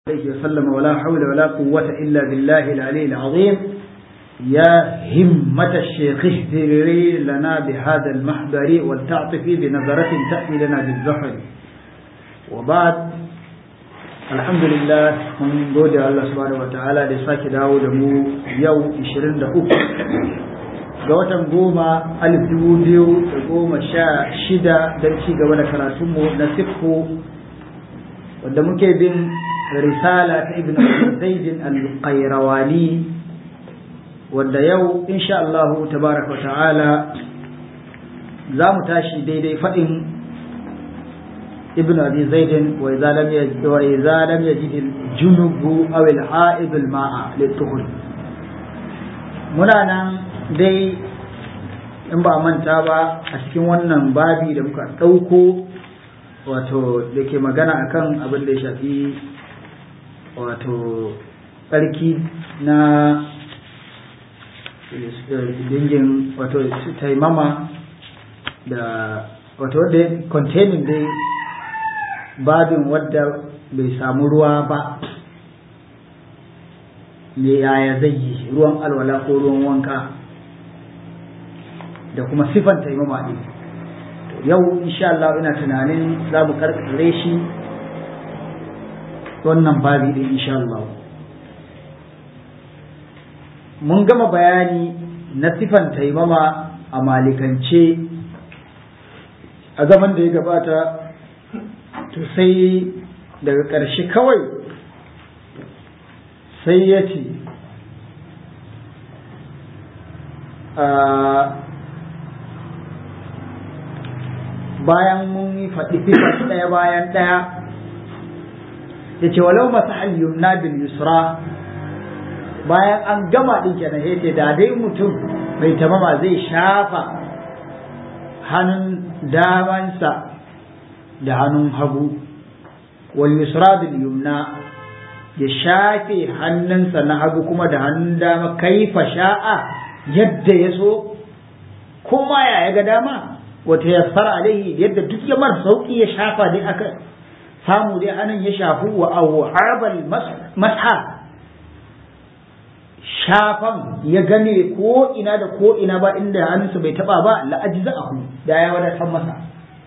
عليه وسلم ولا حول ولا قوة إلا بالله العلي العظيم يا همة الشيخ اهدري لنا بهذا المحضر ولتعطفي بنظرة تأتي لنا بالزحر وبعد الحمد لله من gode Allah subhanahu wa ta'ala da sake dawo da mu yau 23 ga watan goma alif dubu biyu da goma sha shida don ci gaba da karatunmu na siffu wanda muke bin risala ta ibn zaidin al-qayrawani wanda yau insha Allah tabaraka wa ta'ala za mu tashi daidai faɗin ibn abi zaidin wa idza lam yajid wa idza lam yajid al-junubu aw al-ha'id al-ma'a lituhur muna nan dai in ba manta ba a cikin wannan babi da muka ɗauko wato da ke magana akan abin da ya shafi wato tsarki na dingin wato taimama da wato wadda containing dai babin wadda bai samu ruwa ba me yaya zai yi ruwan alwala ko ruwan wanka da kuma sifan taimama ɗin yau insha Allah ina tunanin za mu karkare shi wannan babi din insha Allah mun gama bayani na sifan taimama a malikance a zaman da ya gabata to sai daga ƙarshe kawai sai ya ce bayan mun yi faɗi sifar ɗaya bayan ɗaya ya ce walau masu halyumna bil yusra bayan an gama ɗin kenan ya ce da dai mutum mai tamama zai shafa hannun damansa da hannun hagu wal yusra bil yumna ya shafe hannunsa na hagu kuma da hannun dama kaifa sha'a yadda ya so kuma ya ga dama wata yassara alaihi yadda duk ya mar sauki ya shafa dai aka samu dai anan ya shafu wa awhabal masha shafan ya gane ko ina da ko ina ba inda hannunsa bai taba ba la ajza'ahu da ya wadatar masa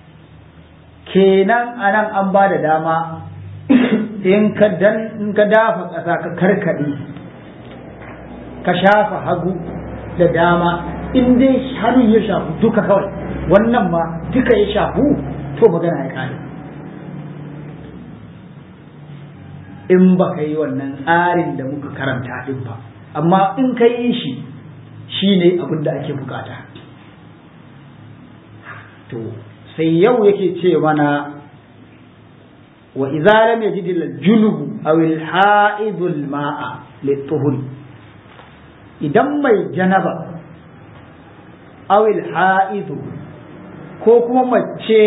kenan anan an ba da dama in ka dan in ka dafa ƙasa ka karkade ka shafa hagu da dama in dai hannun ya shafu duka kawai wannan ma duka ya shafu to magana ya kare in ba ka yi wannan tsarin da muka karanta din ba amma in ka yi shi shi ne abin da ake bukata to sai yau yake ce mana wa idza lam yajid al-junubu aw al-ha'id al-ma'a lit-tuhur idan mai janaba aw al-ha'id ko kuma mace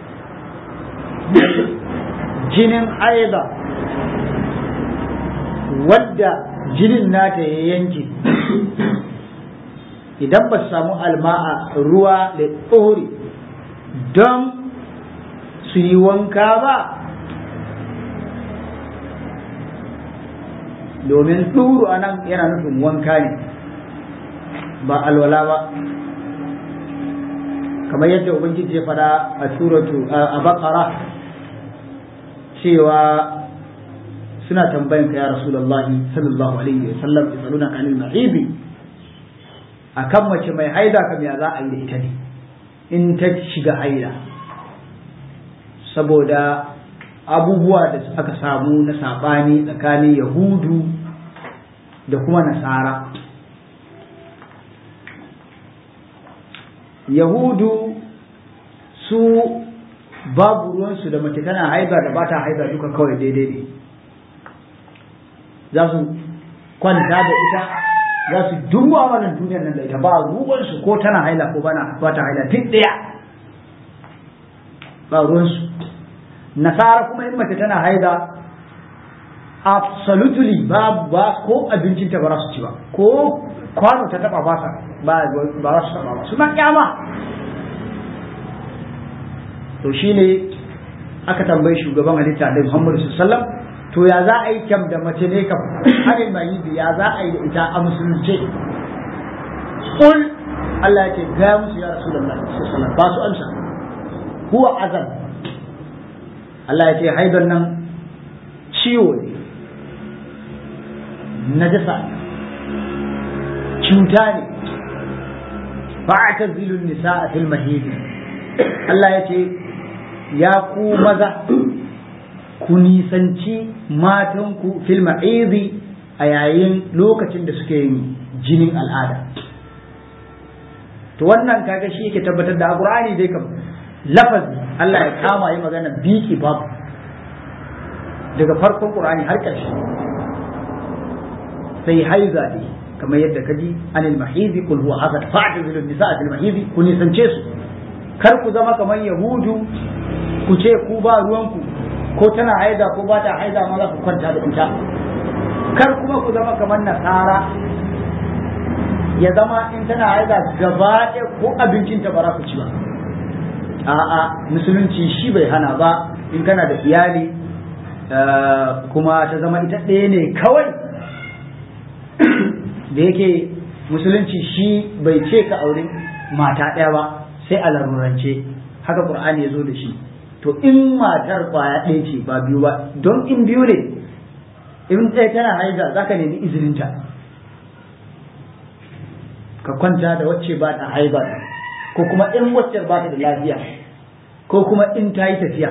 jinin aida wadda jinin nata ya yanke idan ba su samu alma'a ruwa da tsohuri don su yi wanka ba domin tsuru a nan yana nufin wanka ne ba alwala ba kamar yadda ubangiji ya fada a suratu a bakara cewa suna tambayan ka ya rasulullahi sallallahu alaihi wa sallam yasaluna ka anil mahibi akan mace mai haida kam ya za a yi da ita ne in ta shiga haida saboda abubuwa da aka samu na sabani tsakanin yahudu da kuma nasara yahudu su babu ruwansu da mace tana haida da ba ta haida duka kawai daidai ne za su kwanta da ita za su duba wannan duniyar nan da ita ba ruwansu ko tana haila ko bana ba ta haila duk ɗaya ba ruwansu nasara kuma in mace tana haila absolutely ba ba ko abincin ta ba za su ci ba ko kwano ta taba ba ba ba za su taba ba suna kyama to shine aka tambayi shugaban halitta da Muhammadu sallallahu alaihi wasallam to ya za a yi kyam da mace ne kam anil mahidi ya za a yi da ita a musulunce kul Allah ya ce ga musu ya Rasulullah sallallahu ba su amsa huwa azab Allah ya ce haidan nan ciwo ne najasa cuta ne fa'tazilun nisaa fil mahidi Allah ya ce ya ku maza ku nisanci matanku fil ma'izi a yayin lokacin da suke yin jinin al'ada to wannan kaga shi yake tabbatar da alqur'ani dai kam lafazi Allah ya kama yi magana biki babu daga farkon qur'ani har ƙarshe sai haiza ne kamar yadda kaji anil mahizi kul huwa azat fa'tazilu nisaa fil mahizi ku nisance su kar ku zama kamar yahudu ku ce ku ba ruwanku ko tana haida ko ba ta haida ma za ku kwanta da ita kar kuma ku zama kamar nasara ya zama in tana haida gaba ɗaya ko abincinta ba za ku ci ba a'a musulunci shi bai hana ba in kana da iyali kuma ta zama ita ɗaya ne kawai da yake musulunci shi bai ce ka aure mata ɗaya ba sai a larurance haka ƙur'ani ya zo da shi to in matar kwaya ɗaya ce ba biyu ba don in biyu ne in ɗaya tana haiza za ka nemi izininta ka kwanta da wacce ba ta haiba ko kuma in wacce ba ta da lafiya ko kuma in ta yi tafiya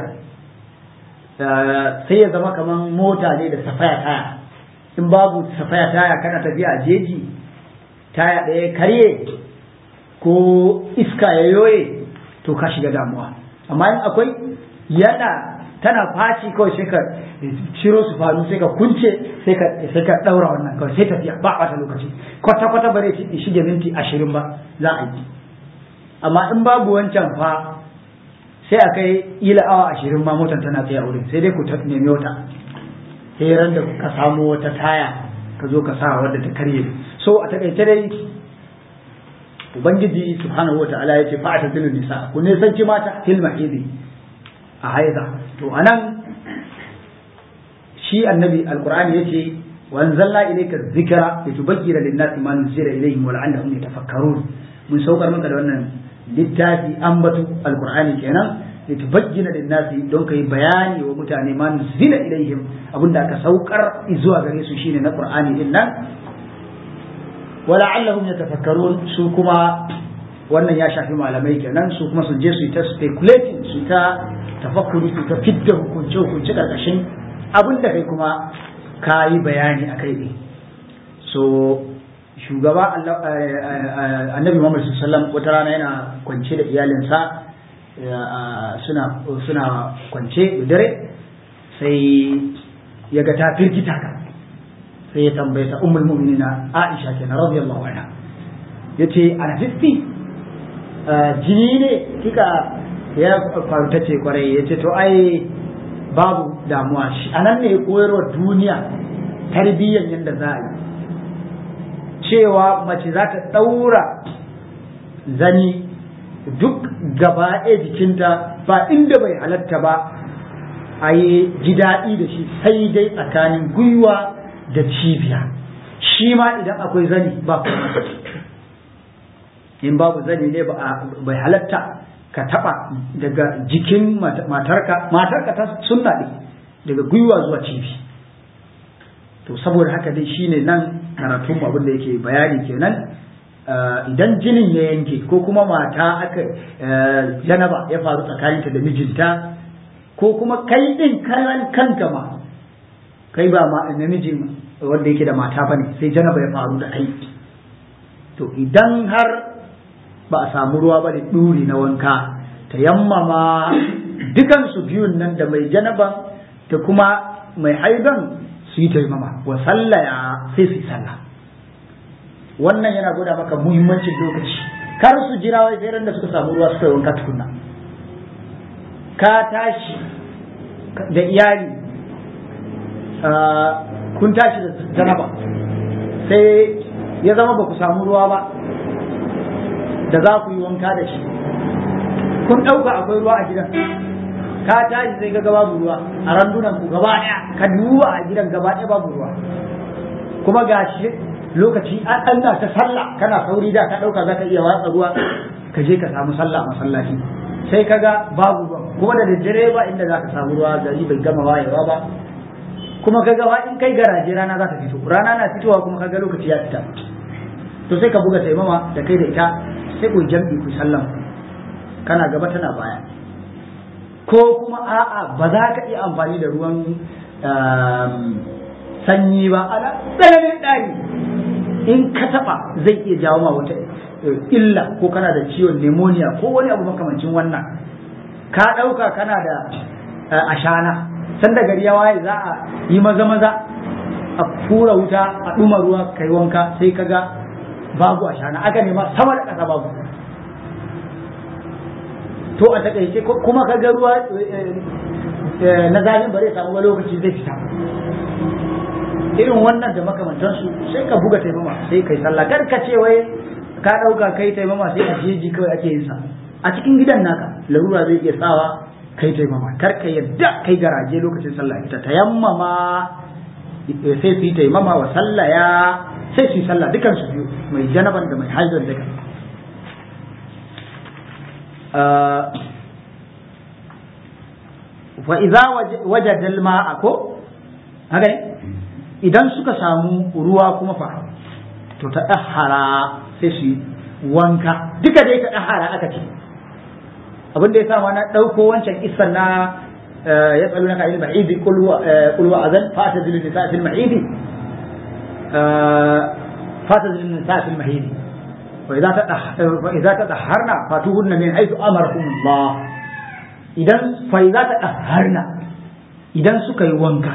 sai ya zama kamar mota ne da safaya taya in babu safaya taya kana tafiya a jeji taya ɗaya karye ko iska ya yoye to ka shiga damuwa amma in akwai yana tana faci kawai sai ka ciro su faru sai ka kunce sai ka sai ka daura wannan kawai sai tafiya ba wata lokaci kwata kwata bare shi shige minti ashirin ba za a yi amma in babu wancan fa sai a kai ila awa ashirin ma motar tana tsaye a wurin sai dai ku ta nemi wata sai ran da ka samu wata taya ka zo ka sa wadda ta karye so a takaice dai ubangiji subhanahu wa ta'ala yace fa atadilu nisa ku ne sanci mata fil mahidi a haida to anan shi annabi alqur'ani yace wa anzalna ilayka dhikra litubayyana lin-nasi ma nuzila ilayhim wa la'allahum yatafakkarun mun saukar maka da wannan littafi ambatu alqur'ani kenan litubayyana lin-nasi don kai bayani wa mutane ma nuzila ilayhim abinda aka saukar zuwa gare su shine na qur'ani din nan wala'allahum yatafakkarun su kuma wannan ya shafi malamai kenan su kuma su je su yi ta speculating su ta tafakkuri su ta fidda hukunce hukunce karkashin abin da kai kuma ka yi bayani a kai ne so shugaba annabi Muhammad sallallahu wata rana yana kwance da iyalinsa suna suna kwance da dare sai ya ga ta firgita ka sai ya tambaye ta ummul mu'minina Aisha kenan radiyallahu anha yace ana fitti jini ne kika ya faru ta ce kwarai yace to ai babu damuwa shi anan ne koyarwa duniya tarbiyyar yadda za a yi cewa mace za ta ɗaura zani duk gaba ɗaya jikinta ba inda bai halatta ba a yi ji daɗi da shi sai dai tsakanin gwiwa da cibiya shi ma idan akwai zani ba kuma in babu zani ne bai halatta ka taba daga jikin matarka matarka ta sunna ne daga gwiwa zuwa cibi to saboda haka dai shine nan karatun abin da yake bayani kenan idan jinin ya yanke ko kuma mata aka janaba ya faru tsakaninta da mijinta ko kuma kai din karan kanka ma kai ba ma namijin wanda yake da mata bane sai janaba ya faru da kai to idan har ba a samu ruwa ba da ɗuri na wanka ta yammama dukansu biyun nan da mai janaban da kuma mai haidan su yi taimama wa sallaya sai su yi sallah wannan yana gwada maka muhimmancin lokaci kar su jira wai sai da suka samu ruwa suka yi wanka tukunna ka tashi da iyali kun tashi da janaba sai ya zama ba ku samu ruwa ba da za ku yi wanka da shi kun ɗauka akwai ruwa a gidan ka tashi sai ka ga babu ruwa a randunan ku gaba ɗaya ka duba a gidan gaba ɗaya babu ruwa kuma ga shi lokaci an ɗanna ta sallah kana sauri da ka ɗauka za ka iya watsa ruwa ka je ka samu sallah a masallaci sai ka ga babu ruwa kuma da daddare ba inda za ka samu ruwa gari bai gama wayewa ba kuma ka ga in kai garaje rana za ta fito rana na fitowa kuma ka ga lokaci ya fita to sai ka buga taimama da kai da ita sai ku jam'i ku sallan kana gaba tana baya ko kuma a'a ba za ka iya amfani da ruwan sanyi ba ana tsananin ɗari in ka taɓa zai iya jawo ma wata illa ko kana da ciwon pneumonia ko wani abu makamancin wannan ka ɗauka kana da ashana sanda gari ya waye za a yi maza maza a fura wuta a ɗuma ruwa kai wanka sai ka ga babu ashana aka nema sama da ƙasa babu to a takaice kuma ka ga ruwa na zafin ba zai samu ba lokaci zai fita irin wannan da makamantansu sai ka buga taimama sai kai sallah kar ka ce wai ka ɗauka kai taimama sai a jeji kawai ake yin sa a cikin gidan naka larura zai iya sawa kai taimama kar ka yadda kai garaje lokacin sallah ita tayammama sai su yi taimama wa sallaya sai su yi sallah dukan su biyu mai janaban da mai haizar duka fa idza wajada al-ma'a ko haka ne idan suka samu ruwa kuma fa to ta dahara sai su yi wanka duka dai ta dahara aka ce abin da ya sa na ɗauko wancan isan na ya tsalu na ka'il ma'idi kulwa azan fata zilin nisa fil ma'idi fata zilin nisa fil ma'idi wa idza ta daharna fatuhunna min haythu amarakum Allah idan fa idza ta daharna idan suka yi wanka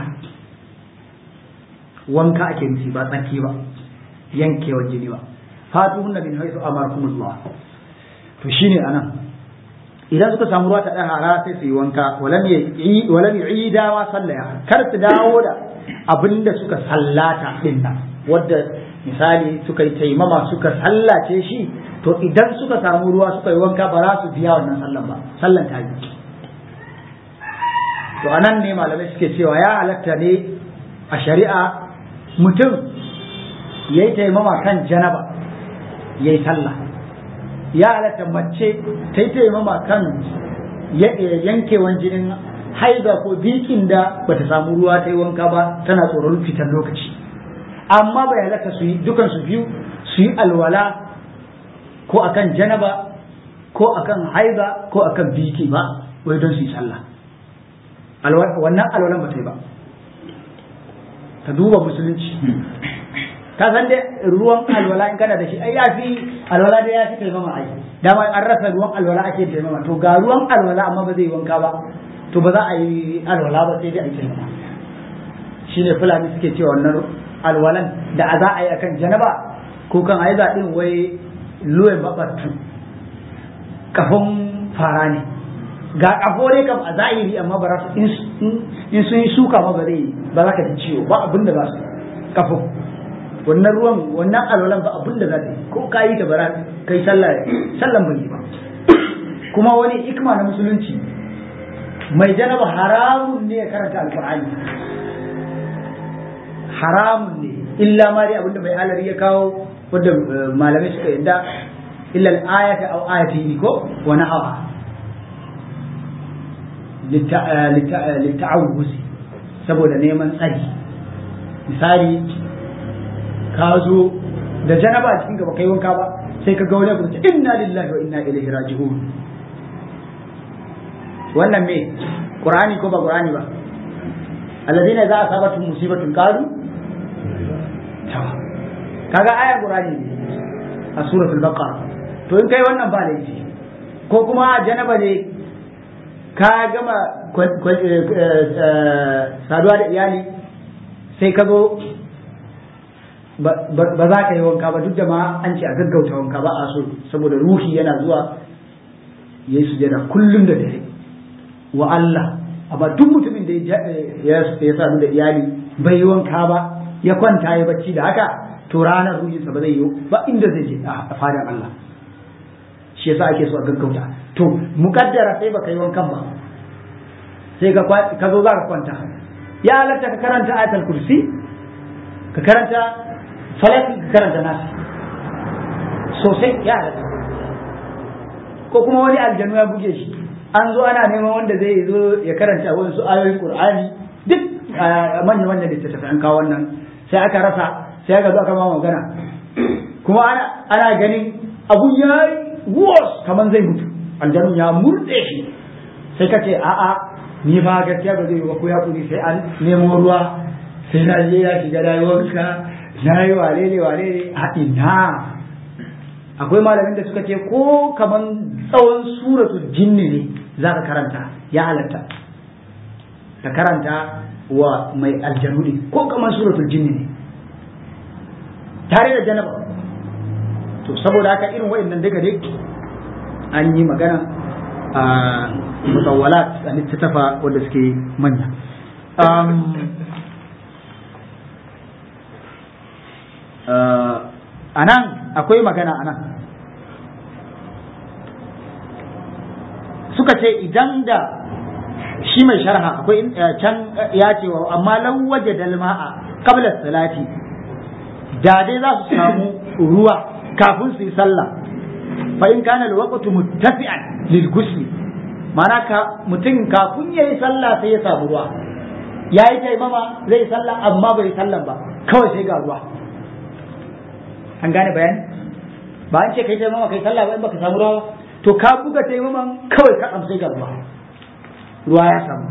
wanka ake nufi ba tsarki ba yankewar jini ba fatuhunna min haythu amarakum Allah to shine anan idan suka samu ruwa ta ɗahara sai su yi wanka walam yi dawa sallaya kar su dawo da abin da suka sallata ɗin nan wadda misali suka yi taimama suka sallace shi to idan suka samu ruwa suka yi wanka ba za su biya wannan sallan ba sallan ta yi to anan ne malamai suke cewa ya halatta ne a shari'a mutum ya yi taimama kan janaba ya yi sallah ya halatta mace ta yi taimama kan yankewan jinin haida ko bikin da bata samu ruwa ta yi wanka ba tana tsoron fitar lokaci amma bai halatta su yi dukan su biyu su yi alwala ko akan janaba ko akan haida ko akan biki ba wai don su yi sallah wannan alwalan ba ta yi ba ta duba musulunci ka san dai ruwan alwala in kana da shi ai yafi alwala da yafi taimama ai dama an rasa ruwan alwala ake taimama to ga ruwan alwala amma ba zai yi wanka ba to ba za a yi alwala ba sai dai a yi taimama shine fulani suke cewa wannan alwalan da a za a yi akan janaba ko kan aiza din wai luwe mabattu kafin fara ne ga kafo ne kam a zahiri amma ba za su in sun yi suka ma ba zai ba za ka ji ciwo ba abin da za su kafo wannan ruwan wannan alwalan ba abin da za ta yi ko ka yi ta bara kai sallah sallan bai yi ba kuma wani hikma na musulunci mai janaba haramun ne ya karanta alqur'ani haramun ne illa ma dai abinda mai alari ya kawo wanda malamai suka yadda illa al-ayata aw ayati ko wa nahawa litta'awuzi saboda neman tsari misali ka zo da janaba cikin gaba kai wanka ba sai ka ga wani abu ce inna lillahi wa inna ilaihi raji'un wannan me qur'ani ko ba qur'ani ba alladhina za asabatu musibatun qalu kaga aya qur'ani ne a suratul baqara to in kai wannan ba laifi ko kuma janaba ne ka gama saduwa da iyali sai ka zo ba za ka yi wanka ba duk da ma an ce a gaggauta wanka ba a so saboda ruhi yana zuwa ya yi sujada kullum da dare wa Allah amma duk mutumin da ya sadu da iyali bai yi wanka ba ya kwanta ya bacci da haka to ranar ruhinsa ba zai yi ba inda zai je a fadar Allah shi yasa ake so a gaggauta to mukaddara sai baka yi wankan ba sai ka zo za ka kwanta ya halatta ka karanta ayatul kursi ka karanta falaki ka karanta nasi sosai ya halatta ko kuma wani aljanu ya buge shi an zo ana neman wanda zai zo ya karanta wasu ayoyin qur'ani duk manya manya littattafai an kawo wannan sai aka rasa sai aka zo aka ma magana kuma ana ana ganin abu ya wos kaman zai mutu aljanun ya murde shi sai ka ce a'a ni ba gaskiya ba zai yi ba ko ya kuri sai an nemo ruwa sai na je ya shiga rayuwarka na yi wale ne wale ne a ina akwai malamin da suka ce ko kaman tsawon suratul jinni ne za ka karanta ya halatta ka karanta wa mai aljanu ne ko kaman suratul jinni ne tare da janaba to saboda haka irin wa'annan daga dai an yi magana a mutawalat a littattafa wanda suke manya a nan akwai magana a nan suka ce idan da shi mai sharha akwai can ya ce wa amma lawaje dalma'a kabla salati da dai za su samu ruwa kafin su yi sallah fa in kana alwaqtu muttafi'an lil ghusl mana ka mutum kafin yayi sallah sai ya samu ruwa yayi taimama zai sallah amma bai sallan ba kawai sai ga ruwa an gane bayani ba an ce kai taimama kai sallah ba in baka samu ruwa ba to ka buga taimaman kawai ka amsai ga ruwa ruwa ya samu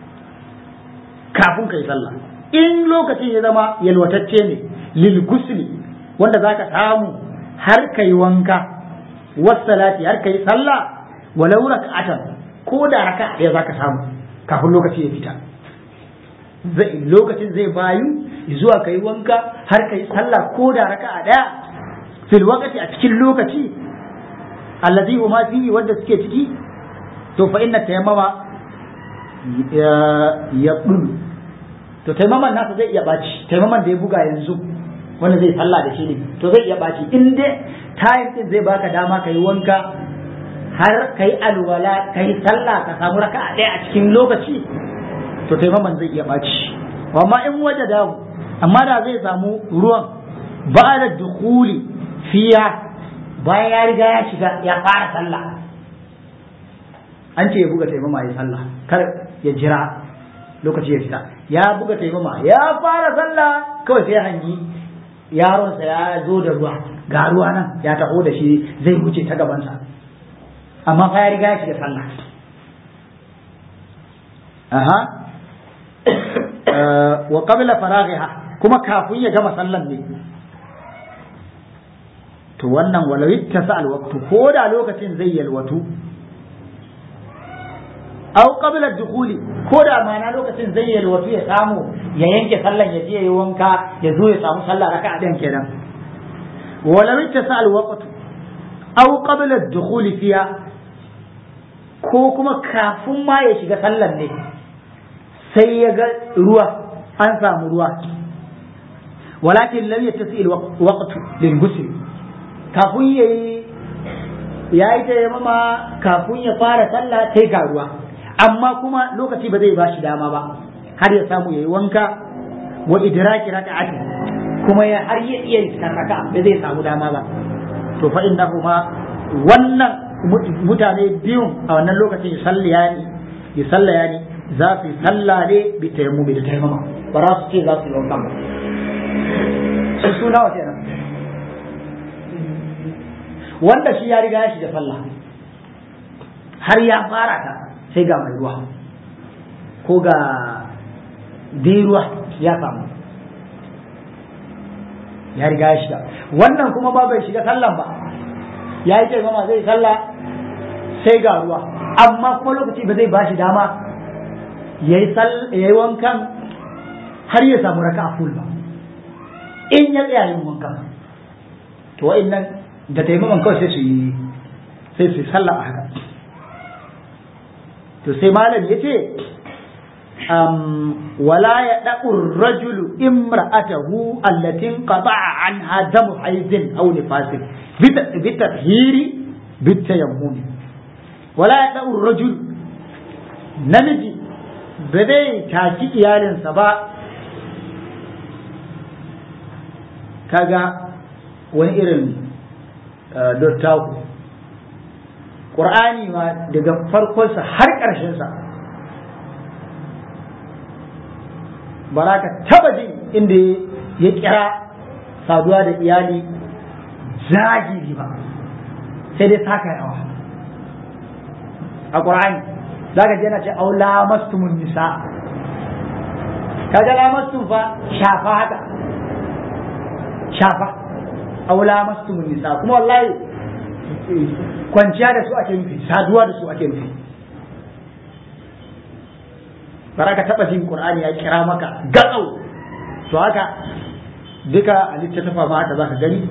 kafin kai sallah in lokacin ya zama yalwatacce ne lil gusli wanda zaka samu har kai wanka wassalati har kai sallah walau raka'atan ko da raka ɗaya zaka samu kafin lokaci ya fita zai lokacin zai bayu zuwa kai wanka har kai sallah ko da raka'a ɗaya fil waqti a cikin lokaci alladhi huma fihi wanda suke ciki to fa inna tayammama ya to taimaman nasa zai iya baci taimaman da ya buga yanzu wanda zai sallah da shi ne to zai iya baci in dai time din zai baka dama kai wanka har kai alwala kai sallah ka samu raka a ɗaya a cikin lokaci to taimaman zai iya baci amma in waje da amma da zai samu ruwan ba da dukuli fiya bayan ya riga ya shiga ya fara sallah an ce ya buga taimama ya sallah kar ya jira lokaci ya fita ya buga taimama ya fara sallah kawai sai hangi yaronsa ya zo da ruwa ga ruwa nan ya taho da shi zai wuce ta gabansa amma fa ya riga ya shiga sallah aha wa qabla faraghiha kuma kafin ya gama sallan ne to wannan walau ittasa alwaqtu ko da lokacin zai yalwatu aw qabla dukhuli ko da mana lokacin zai yalwatu ya samu ya yanke sallan ya je ya wanka ya zo ya samu sallah raka'a ɗin kenan walau ittasa alwaqtu aw qabla dukhuli fiha ko kuma kafin ma ya shiga sallan ne sai ya ga ruwa an samu ruwa walakin lam yattasi alwaqtu lil ghusl kafin yayi yayi ta yamma kafin ya fara sallah sai ga ruwa amma kuma lokaci ba zai bashi dama ba har ya samu yayi wanka wa idraki raka'ati kuma ya har ya iya raka ba zai samu dama ba to fa innahuma wannan mutane biyun a wannan lokacin ya salliya ni ya sallaya ni za su yi sallah ne bi tayammumi da tayammuma ba za su ce za su yi wanka ba su suna wa kenan wanda shi ya riga ya shiga sallah har ya fara ta sai ga mai ruwa ko ga dai ruwa ya samu ya riga ya shiga wannan kuma ba bai shiga sallan ba ya yi taimama zai sallah sai ga ruwa amma kuma lokaci ba zai ba shi dama ya yi wankan har ya samu raka a full ba in ya tsaya yin wankan to wa'in da taimaman kawai sai su yi sai su yi sallah a haka to sai malam ya ce wala ya ɗa'ur rajulu imra'atahu allatin qata'a anha damu haizin aw nifasin bi tathiri bi tayammum wala ya ɗa'ur rajul namiji ba zai taki iyalinsa ba kaga wani irin dottaku ƙur'ani ma daga farkonsa har ƙarshensa ba za ka taba jin inda ya kira saduwa da iyali zagiri ba sai dai saka yawa a ƙur'ani za ka je na ce au lamastumun nisa kaga lamastum fa shafa haka shafa au lamastumun nisa kuma wallahi kwanciya da su ake nufi saduwa da su ake nufi bara ka taba jin qur'ani ya kira maka gatsau to haka duka a littattafa ma haka zaka gani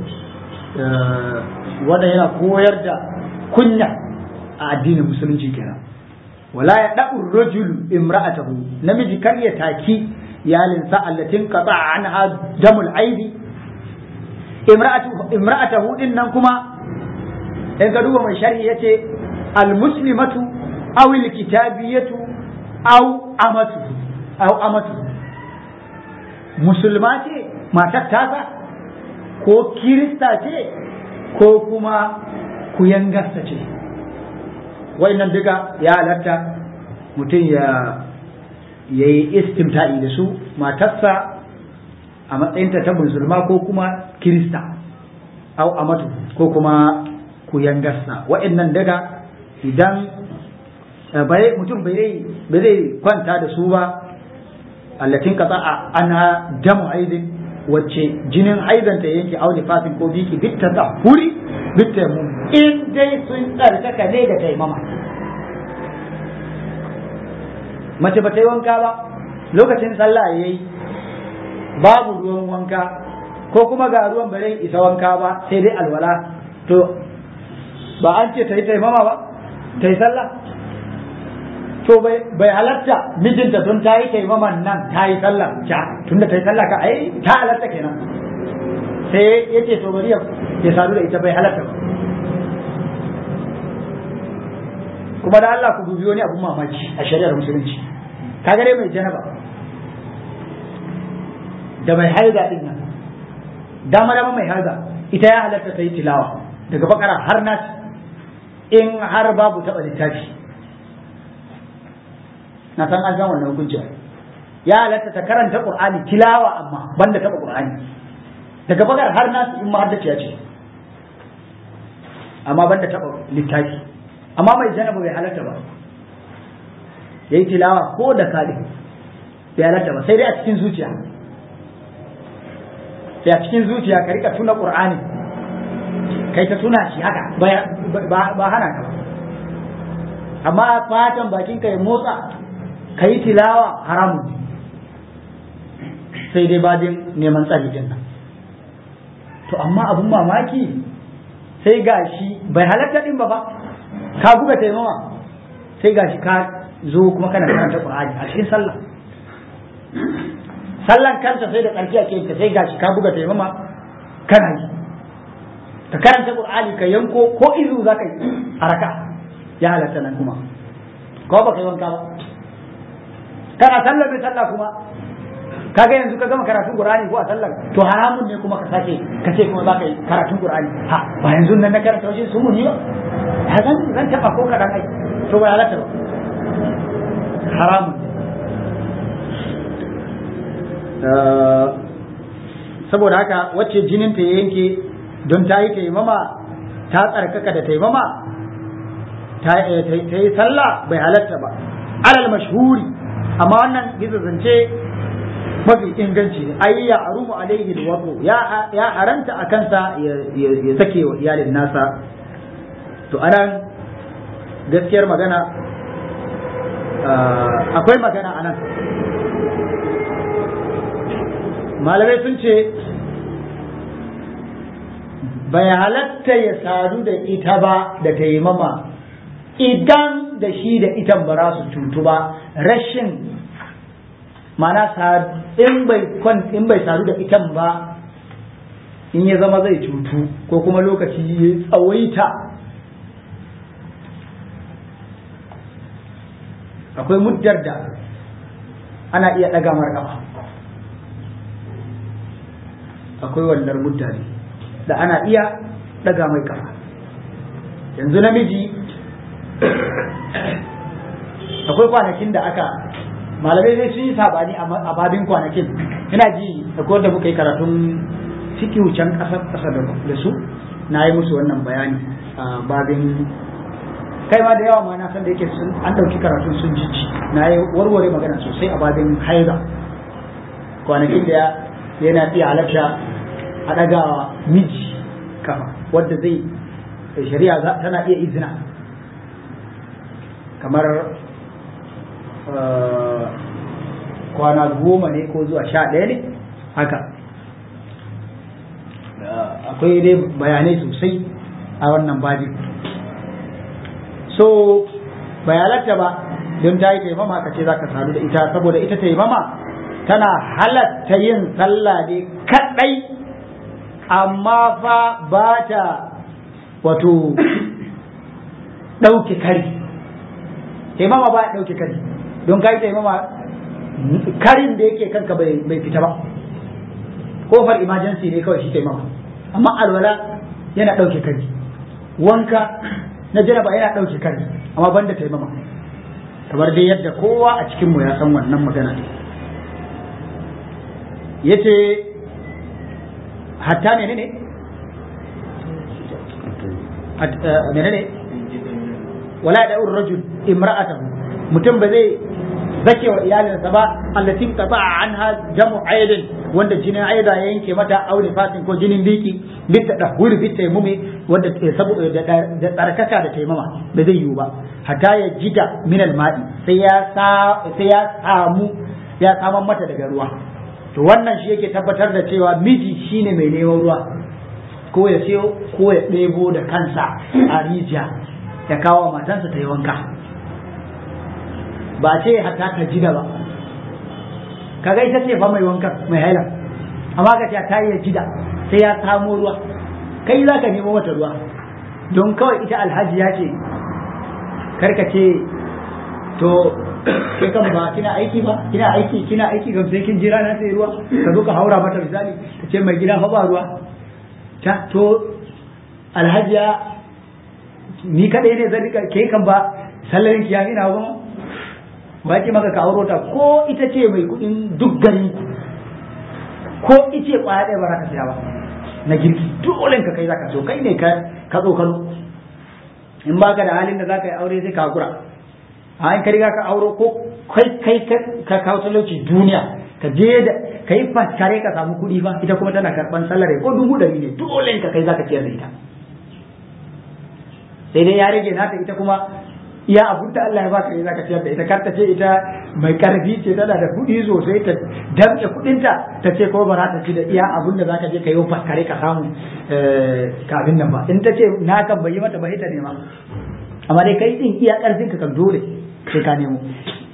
wanda yana koyar da kunya a addinin musulunci kenan wala ya da'u rajulu imra'atahu namiji kar ya taki iyalinsa allatin qata anha damul aidi imra'atu imra'atahu din nan kuma in ka duba mai sharhi yace al muslimatu aw al kitabiyatu aw amatu aw amatu musulma ce matar tasa ko kirista ce ko kuma kuyangarsa ce nan duka ya halatta mutum ya yi istimta'i da su matarsa a matsayinta ta musulma ko kuma kirista au amatu ko kuma kuyangarsa nan daga idan bai mutum bai zai kwanta da su ba allatin kaza a ana damu aidin wacce jinin aizanta yanke auni fasin ko biki bitta ta huri bitta mu in dai sun tsarkaka ne da taimama mace ba ta yi wanka ba lokacin sallah ya yi babu ruwan wanka ko kuma ga ruwan bare isa wanka ba sai dai alwala to ba an ce ta yi taimama ba ta yi sallah to bai halatta mijinta tun ta yi taimaman nan ta yi sallah ja tun da ta yi sallah ka ai ta halatta kenan sai ya ce to bari ya sadu da ita bai halatta ba kuma da Allah ku dubi wani abun mamaki a shari'ar musulunci kaga dai mai janaba da mai haida din nan dama dama mai haida ita ya halatta ta yi tilawa daga bakara har nas in har babu taɓa littafi na san an san wannan hukunci ya halatta ta karanta qur'ani tilawa amma banda taba qur'ani daga bakar har nasu in mahaddaciya ce amma banda taba littafi amma mai janaba bai halatta ba yayi tilawa ko da kadi bai halatta ba sai dai a cikin zuciya sai a cikin zuciya ka rika tuna qur'ani kai ta tuna shi haka ba hana ka ba amma fatan bakin ka ya motsa ka yi tilawa haramun sai dai badin neman tsari din nan to amma abun mamaki sai gashi bai halatta din ba ba ka buga taimawa sai gashi ka zo kuma kana karanta qur'ani a cikin sallah sallan kanta sai da tsarki ake yin sai gashi ka buga taimama kana yi ka karanta qur'ani ka yanko ko izu zaka yi a raka ya halatta nan kuma ko ba kai wanka ba kana sallar bai sallah kuma kaga yanzu ka gama karatun qur'ani ko a sallar to haramun ne kuma ka sake ka ce kuma zaka yi karatun qur'ani ha ba yanzu nan na karanta wajen su mun yi ba ya zan zan taba ko kadan ai to ba halatta ba haramun saboda haka wacce jinin ta yanke don ta yi taimama ta tsarkaka da taimama ta yi sallah bai halatta ba alal mashhuri amma wannan bisa zance mafi inganci ne ai ya arumu alaihi alwadu ya ya haranta a kansa ya sake wa iyalin nasa to anan gaskiyar magana akwai magana anan malamai sun ce bai halatta ya sadu da ita ba da taimama idan da shi da itan ba za su cutu ba rashin mana in bai in bai sadu da itan ba in ya zama zai cutu ko kuma lokaci ya tsawaita akwai muddar da ana iya ɗaga mar ƙafa akwai wannan mutane da ana iya ɗaga mai ƙafa yanzu namiji akwai kwanakin da aka malamai sai sun yi sabani a babin kwanakin ina ji akwai wanda muka yi karatun fikihu can ƙasar ƙasa da su na yi musu wannan bayani a babin kai ma da yawa ma na san da yake sun an ɗauki karatun sun jijji na yi warware magana sosai a babin haiza kwanakin da yana iya halatta a ɗagawa miji kafa wadda zai shari'a tana iya izina kamar kwana goma ne ko zuwa sha ɗaya ne haka akwai dai bayanai sosai a wannan babin so bayanarta ba don ta yi taimama ka ce za ka sadu da ita saboda ita taimama tana halatta yin sallah ne kaɗai amma fa ba ta wato ɗauke kari taimama ba ya ɗauke kari don ka yi taimama karin da yake kanka bai fita ba kofar emergency ne kawai shi taimama amma alwala yana ɗauke kari wanka na janaba yana ɗauke kari amma banda taimama kamar dai yadda kowa a cikinmu ya san wannan magana ne yace hatta ne ne menene wala da rajul imra'atahu mutum ba zai zake wa iyalinsa ba allatin qata anha jamu aidin wanda jinin aida ya yanke mata aure fatin ko jinin biki bitta da huri bitta mumi wanda saboda da tsarkaka da taimama ba zai yiwu ba hatta ya jida min alma'i sai ya sai ya samu ya saman mata daga ruwa to wannan shi yake tabbatar da cewa miji shine mai neman ruwa ko ya sayo ko ya ɗebo da kansa a rijiya ya kawo matansa ta yi wanka ba ce hatta ta jida ba kaga ita ce fa mai wanka mai haila amma ka ce ta yi jida sai ya samo ruwa kai za ka nemo mata ruwa don kawai ita alhaji ya ce karka ce to kai kan ba kina aiki ba kina aiki kina aiki kam sai kin jira na sai ruwa ka zo ka haura mata misali ka ce mai gida fa ba ruwa ta to alhajiya ni kadai ne zan rika ke kan ba sallarin ki ya ina ba ba ki maka ka auro ta ko ita ce mai kudin duk gari ko ice kwaya ɗaya ba za ka siya ba na girki dole ka kai zaka so kai ne ka ka tsokano in baka da halin da zaka yi aure sai ka hakura a in ka riga ka auro ko kai kai ka kawo talauci duniya ka je da ka yi faskare ka samu kuɗi ba ita kuma tana karɓan salare ko dubu ɗari ne dole ka kai zaka ciyar da ita sai dai ya rage naka ita kuma iya abun da Allah ya baka ne zaka ciyar da ita kar ta ce ita mai karfi ce tana da kuɗi sosai ta damƙe kuɗinta ta ce ko ba za ta ci da iya abun da zaka je ka yi faskare ka samu kafin nan ba in ta ce na kan bai yi mata ba ita ne ma amma dai kai din iya ƙarfin ka kan dole sai ka nemo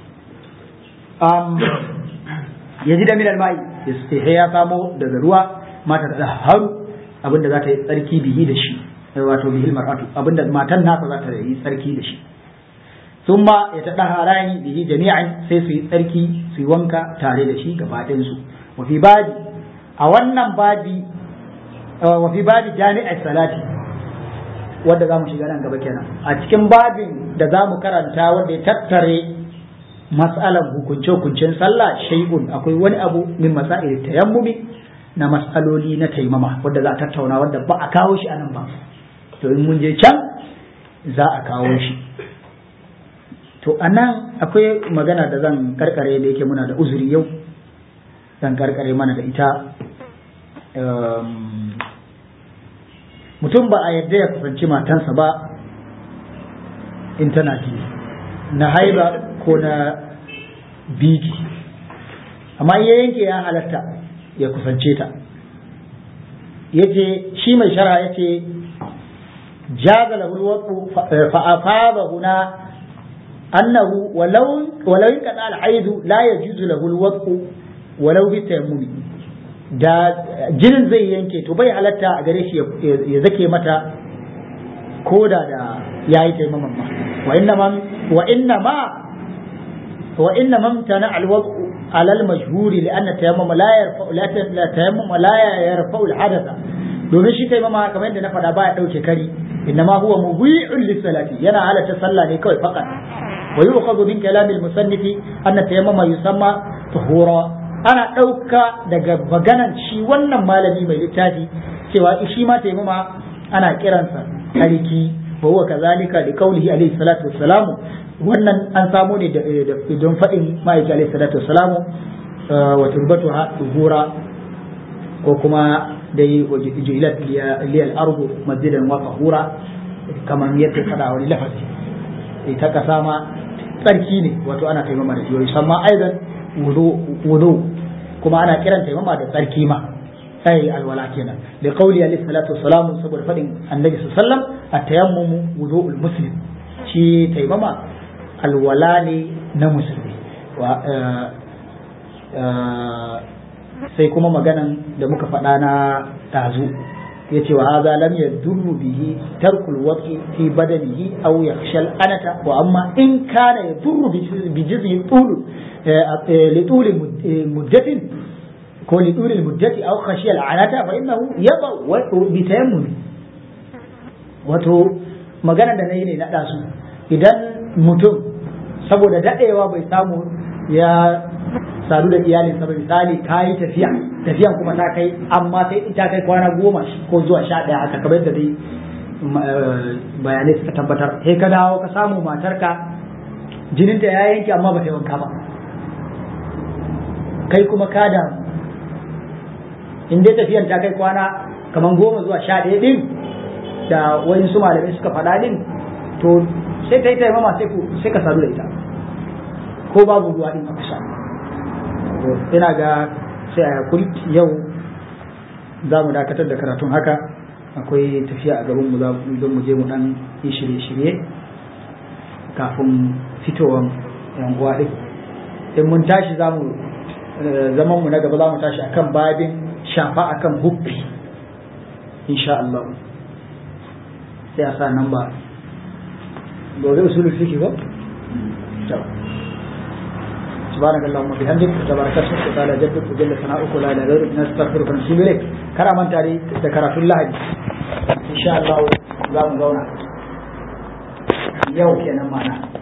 ya ji da minal mai sai ya samo daga ruwa mata da haru abinda za ta yi tsarki bihi da shi wato bihi mar'atu abinda matan nasa za ta yi tsarki da shi thumma ya ta harani bihi jami'an sai su yi tsarki su yi wanka tare da shi gaba ɗayan su wa fi badi a wannan badi wa fi badi jami'ar salati wanda za mu shiga nan gaba kenan a cikin babin da za mu karanta wanda ya tattare mas'alan hukunce-hukuncen sallah shay'un akwai wani abu min masail tayammumi na mas'aloli na taimama wanda za a tattauna wanda ba a kawo shi anan ba to in mun je can za a kawo shi to anan akwai magana da zan karkare da yake muna da uzuri yau zan karkare mana da ita mutum ba a yadda ya kusanci matansa ba in tana jini na haiba ko na biki amma ya yanke ya halatta ya kusance ta yace shi mai shara yace jaza lahu alwaqu fa afaba huna annahu walau walau kana al-aid la yajuzu lahu alwaqu walau bi tayammumi da jinin zai yanke to bai halatta a gare shi ya zake mata koda da yayi taimaman ma wa inna ma wa inna ma wa inna mamtana alwad'u ala al-mashhur li anna tayammum la yarfa'u la tayammum la yarfa'u al-hadatha domin shi taimama kamar yadda na faɗa baya ɗauke kari innama huwa mubi'un lis-salati yana halatta sallah ne kawai faqat wa yu'khadhu min kalam al-musannif anna tayammuma yusamma tuhura ana ɗauka daga maganan shi wannan malami mai littafi cewa shi ma taimama ana kiransa tariki wa huwa kazalika li qawlihi alayhi salatu wassalamu wannan an samu ne da don faɗin ma'aiki alayhi salatu wassalamu wa turbatuha tuhura ko kuma dai ju'ilat liyal ardu masjidan wa tahura kamar yadda fada wani lafazi ita kasa ma tsarki ne wato ana taimama da shi samma aidan wudu kuma ana kiran taimama da tsarki ma ai alwala kenan da qauli alayhi salatu wassalam saboda fadin annabi sallallahu alaihi wasallam at-tayammumu wudu'ul muslim shi taimama alwala ne na musulmi sai kuma maganan da muka faɗa na tazu ya ce wa haza lam yadurru bihi tarkul waqi fi badanihi aw yakhshal anata wa amma in kana yadurru bi jiz'i tul li tul muddatin ko li tul muddati aw khashiya al anata fa innahu yaba wa bi tayammum wato magana da nayi ne na dasu idan mutum saboda dadewa bai samu ya sadu da iyalinsa ba misali ka yi tafiya tafiyan kuma ta kai amma sai ta kai kwana goma ko zuwa sha ɗaya haka kamar yadda dai bayanai suka tabbatar sai ka dawo ka samu matarka jininta ya yanke amma ba ta yi wanka ba kai kuma ka da in dai tafiyan ta kai kwana kamar goma zuwa sha ɗaya ɗin da wani su malamai suka faɗa ɗin to sai ta yi taimama sai ka sadu da ita ko babu ruwa ɗin a kusa ina ga sai a yakuri yau za mu dakatar da karatun haka akwai tafiya a gaban mu don mu je mu dan yi shirye-shirye kafin fitowar yan uwa din in mun tashi za mu zaman mu na gaba za mu tashi akan babin shafa akan huffi insha Allah sai a sa nan ba gobe usulul fiqh ba سبحانك اللهم وبحمدك تبارك اسمك وتعالى جدك وجل ثناؤك ولا اله غيرك نستغفرك ونتوب اليك كرما تاري ذكرت الله ان شاء الله za mu zauna yau kenan mana